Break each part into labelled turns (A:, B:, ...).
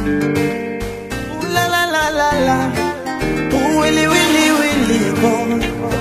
A: Ooh la la la la la. Ooh willy willy willy go.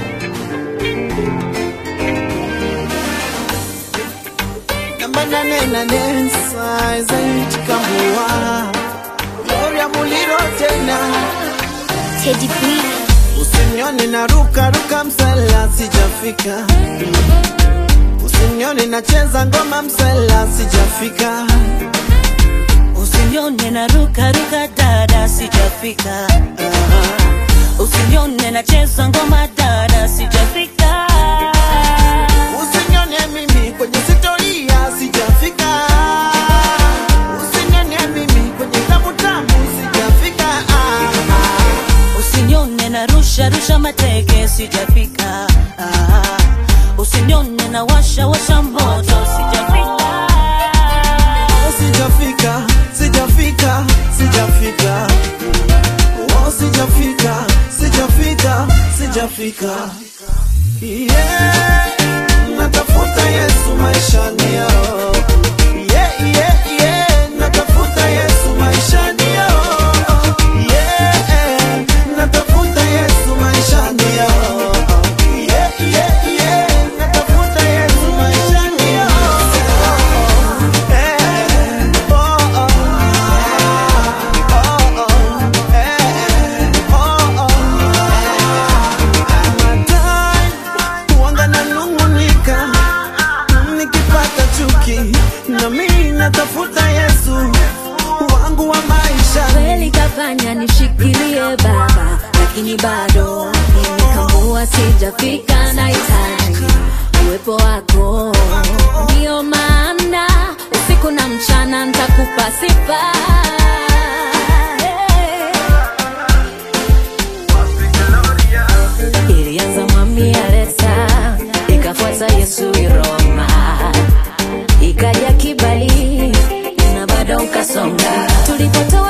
A: Namba nane nane saiza itikambua. Gloria muliro tena.
B: Teddy B.
A: Usinione na ruka ruka msela sijafika. Usinione nacheza ngoma msela sijafika.
C: Usinione na ruka ruka dada sijafika. Usinione nacheza ngoma dada sijafika.
A: Usinione mimi kwenye sitoria sijafika. Usinione mimi kwenye tamu tamu sijafika. Ah, ah.
C: Usinione na rusha rusha mateke sijafika. Ah, Usinione na washa washa moto sijafika.
A: Oh, sijafika, sijafika, sijafika. Oh, sijafika, sijafika, sijafika. Yeah, natafuta Yesu maishani yao. Yeah, yeah, yeah, natafuta Yesu maishani yao. Yeah, natafuta Yesu maishani yao. Yeah, yeah, yeah, natafuta Yesu maishani yao. Eh, oh, oh. Oh, oh. Eh, oh, oh. Madai, huanga nanung'unika nikipata chuki na mimi natafuta Yesu wangu wa maisha
D: kweli kafanya nishikilie baba, lakini bado nimekambua, sijafika na hitaji uwepo wako. Ndio maana usiku na mchana nitakupa sifa. Ilianza mwami Alesa, ikafuata Yesu Roma, ikaja kibali na bado ukasonga. Tulipotoa